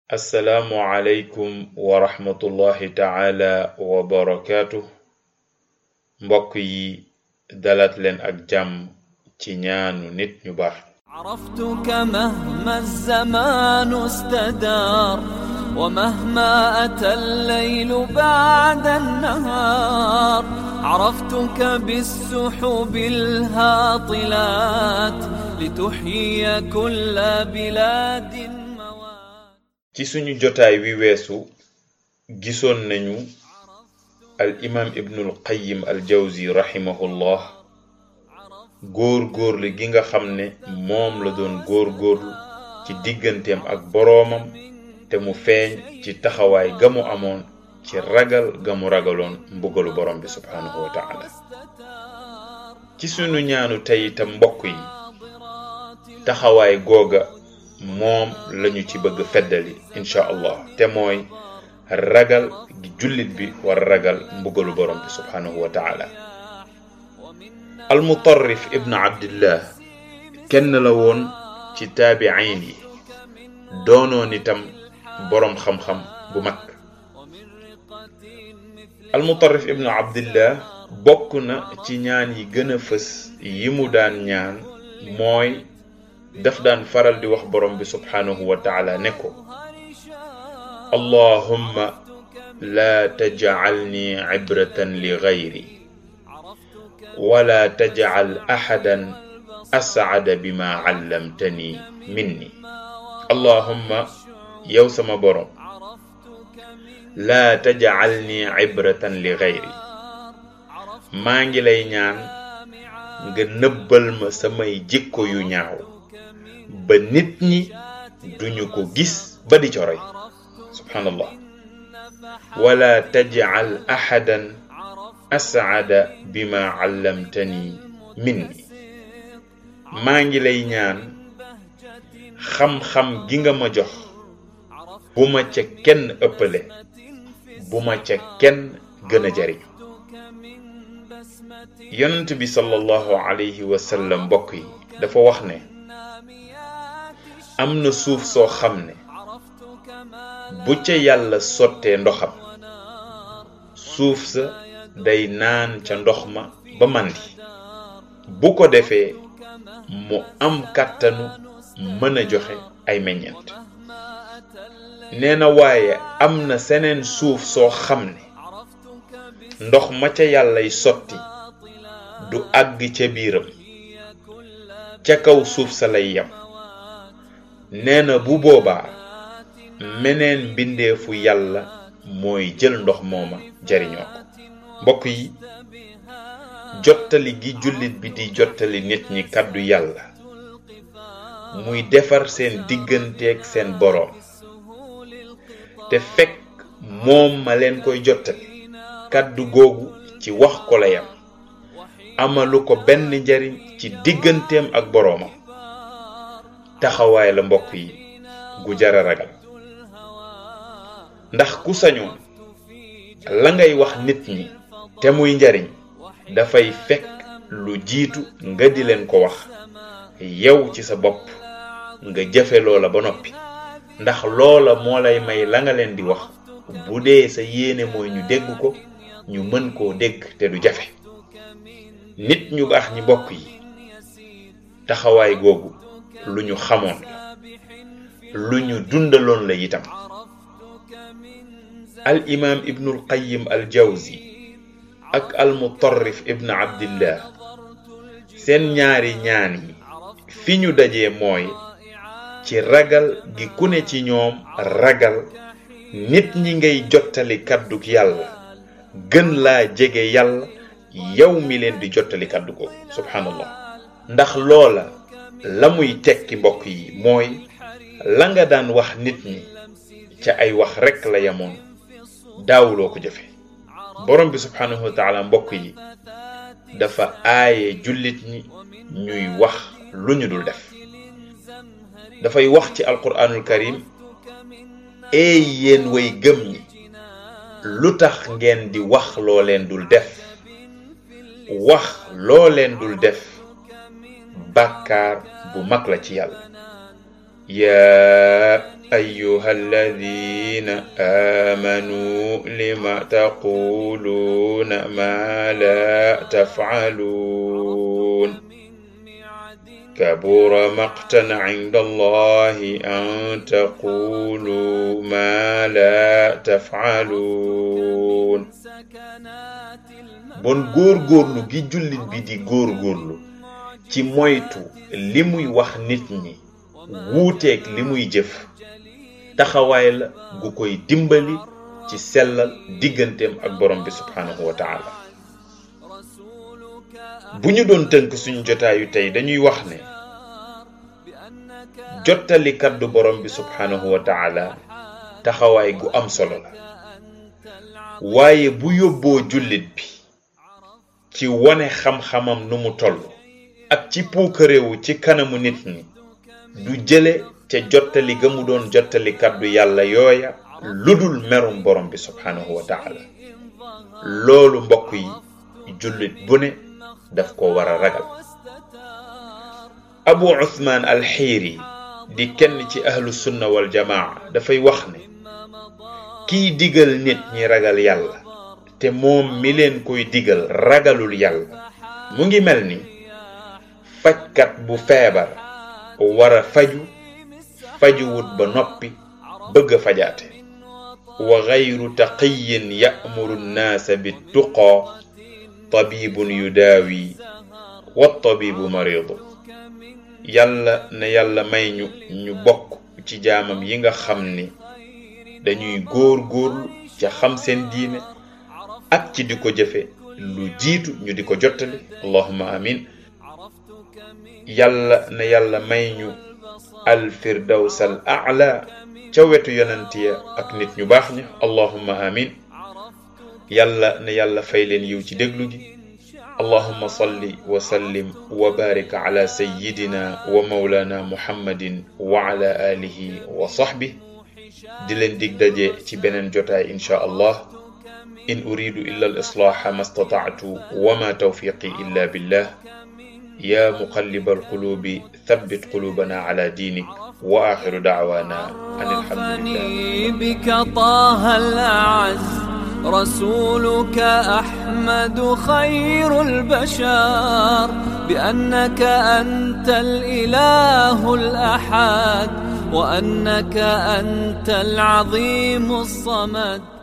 assalaamu aleykum wa rahmatullahi taala wa barakaatu mbokk yi dalat leen ak jàmm ci ñaanu nit ñu baax عرفتك مهما الزمان استدار ومهما أتى الليل بعد النهار عرفتك بالسحب الهاطلات لتحيي كل بلاد موات ci suñu jotaay wi weesu gisoon nañu al imaam ibnul qayyim al jawzi rahimahullah góor góorlu gi nga xam ne moom la doon góor góorlu ci digganteem ak boroomam te mu feeñ ci taxawaay ga mu amoon ci ragal ga mu ragaloon mbugalu borom bi subhaanahu wa taala ci sunu ñaanu tey itam mbokk yi taxawaay googa moom lañu ci bëgg feddali incha allah te mooy ragal gi jullit bi war ragal mbugalu borom bi subhaanahu wa taala almutarrif ibn abdillah kenn la woon ci taabiin yi doonoon itam boroom xam-xam bu mag almutarrif ibn abdillah bokk na ci ñaan yi gën a fës yi mu daan ñaan mooy daf daan faral di wax borom bi subhaanahu wa taala ne ko allahumma laa tajcalni cibratan li gayri wala tajcal axadan ascada bima callamtani minni allahumma yow sama borom laa tajcalni cibratan li gayri maa ngi lay ñaan nga nëbbal ma samay jikko yu ñaaw ba nit ñi duñu ko gis ba di coroy subhaanallah wala tajcal axadan ascada bima callamtani minni maa ngi lay ñaan xam-xam gi nga ma jox bu ma ca kenn ëppale bu ma ca kenn gën a jariñu yonent bi sallallahu alayhi wa sallam mbokk yi dafa wax ne am na suuf soo xam ne bu ca yàlla sottee ndoxam suuf sa day naan ca ndox ma ba màndi bu ko defee mu am kàttanu mën a joxe ay meññeent nee na waaye am na seneen suuf soo xam ne ndox ma ca yàllay sotti du àgg ca biiram ca kaw suuf sa lay yam nee na bu boobaa meneen mbindeefu yàlla mooy jël ndox mooma jariñoo ko mbokk yi jottali gi jullit bi di jottali nit ñi kàddu yàlla muy defar seen digganteeg seen boroom te fekk moom ma leen koy jottali kàddu googu ci wax ko la yam amalu ko benn njariñ ci digganteem ak boroomam taxawaay la mbokk yi gu jara ragal ndax ku sañoon la ngay wax nit ñi te muy njariñ dafay fekk lu jiitu nga di leen ko wax yow ci sa bopp nga jëfe loola ba noppi ndax loola moo lay may la nga leen di wax bu dee sa yéene mooy ñu dégg ko ñu mën koo dégg te du jafe nit ñu baax ñi bokk yi taxawaay googu lu ñu xamoon la lu ñu dundaloon la itam al imaam ibnul qayyim al jawzi ak al mutarrif ibn abdillah seen ñaari ñaan yi fi ñu dajee mooy ci ragal gi ku ne ci ñoom ragal nit ñi ngay jottali kàdduk yàlla gën laa jege yàlla yow mi leen di jottali kàddu ko subhanallah ndax loola la muy tekki mbokk yi mooy la nga daan wax nit ñi ca ay wax rekk la yamoon daawuloo ko jëfe borom bi subhanahu wa taala mbokk yi dafa aaye jullit ñi ñuy wax lu ñu dul def dafay wax ci alquranul karim eey yéen way gëm ñi lu tax ngeen di wax loo leen dul def wax loo leen dul def bàkkaar bu mag la ci yàlla yaa أيها الذين آمنوا لم تقولون ما لا تفعلون كبر مقتا عند الله أن تقولوا ما لا تفعلون bon góorgóorlu gi jullit bi di góorgóorlu ci moytu li muy wax nit ñi wuuteeg li muy jëf taxawaay la gu koy dimbali ci sellal digganteem ak borom bi subhanahu wa taala bu ñu doon tënk suñu jotaayu tey dañuy wax ne jottali kaddu borom bi subhanahu wa taala taxawaay gu am solo la waaye bu yóbboo jullit bi ci wone xam-xamam nu mu toll ak ci puukarewu ci kanamu nit ñi du jële ca jottali ga mu doon jottali kaddu yàlla yooya ludul merum borom bi subhanahu wa taala loolu mbokk yi jullit bu ne daf ko war a ragal abu uthman alxiiri di kenn ci ahlu sunna wal jamaa dafay wax ne kiy digal nit ñi ragal yàlla te moom mi leen koy digal ragalul yàlla mu ngi mel ni fajkat bu feebar war a faju fajuwut ba noppi bëgg a fajaate wa gayru taqiyin ya'muru nnaasa bittuqaa tabibun yudaawi wa tabibu maridu yàlla na yàlla may ñu ñu bokk ci jaamam yi nga xam ni dañuy góor góorlu ca xam seen diine ak ci di ko jëfe lu jiitu ñu di ko jottali allahumma amin yàlla na yàlla may ñu alfirdaws al a'la ca wetu yonent ya ak nit ñu baax ña allahumma amin yàlla na yàlla fay leen yiw ci déglu gi allahumma salli wa sallim wa barik ala sayyidina wa mawlana muhammadin wa ala alihi wa sahbih di leen dig daje ci beneen jotaay insha allah in uridu illa al islaha ma stata'tu wa ma tawfiqi illa billah يا مقلب القلوب ثبت قلوبنا على دينك وآخر دعوانا أن الحمد لله بك طه الأعز رسولك أحمد خير البشر بأنك أنت الإله الأحد وأنك أنت العظيم الصمد